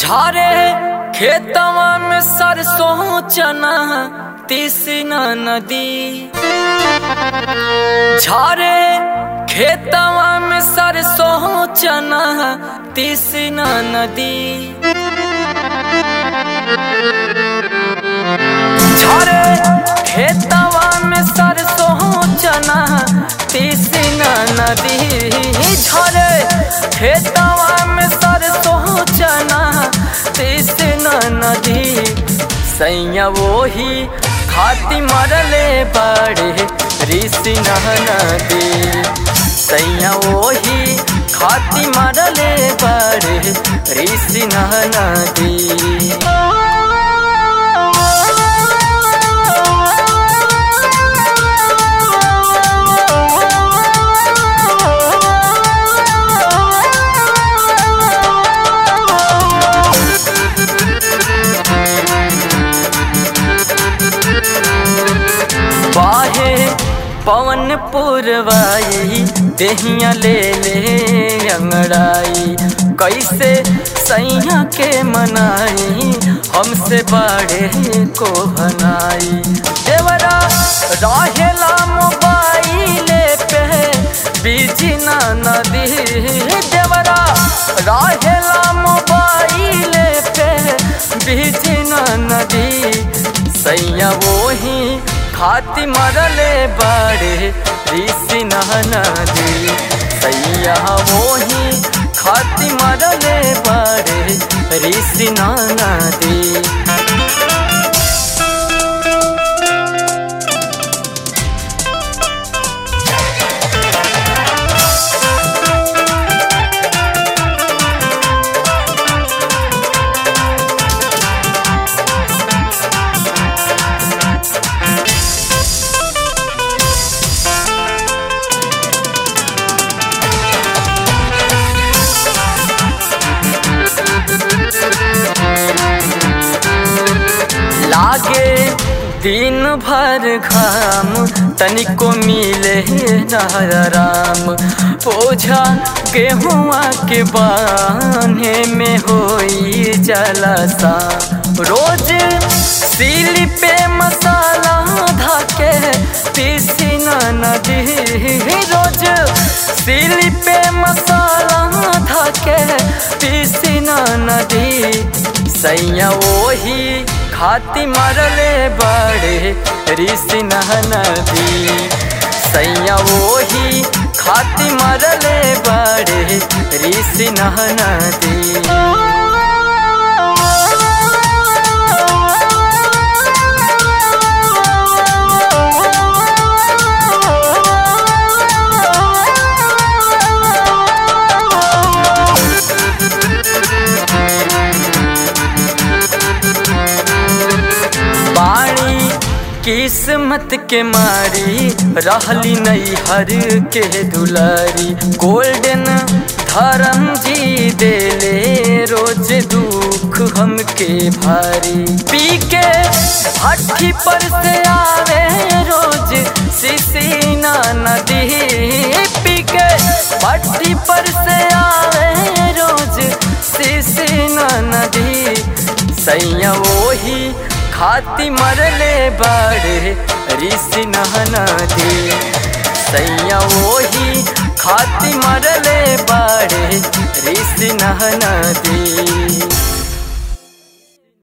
झारे खेतवा में सरसों चना तीसना नदी झारे खेतवा में सरसों चना तीसना नदी झारे खेतवा में सरसों चना तीसना नदी झारे खेतवा में सरसों चना तीसना नदी सैया वही खाती मरले बड़े ऋषि नदी सैया वही खाती मरले बड़े ऋषि नदी बाहे पवन पुरवाई देहिया ले ले अंगड़ाई कैसे सैया के मनाई हमसे बड़े को बनाई देवरा रहेला मोबाइल पे बीजी ना नदी देवरा रहेला मोबाइल पे बीजी ना नदी सैया वही खाती मरले बड़े ऋषि नदी सैया वही खाती मरले बड़े ऋषि नदी लागे दिन भर घाम तनिको मिले नाराम पोझा गेहुआ के बाने में होई जलसा रोज सीली पे मसाला धाके पीसी नदी रोज सीली पे मसाला धाके पीसी नदी सैया वही खाती मरले बड़े ऋषि नदी सैया वही खाती मरले बड़े ऋषि नदी बाणी किस्मत के मारी रहली नई हर के दुलारी गोल्डन धर्म जी देले रोज दुख हमके भारी पी के भट्टी पर से आवे रोज सिसीना नदी पी के भट्टी पर से आवे रोज सिसीना नदी सैया वही खाती मरले बड़े ऋषि नदी सैया वही खाती मरले बड़े ऋषि नदी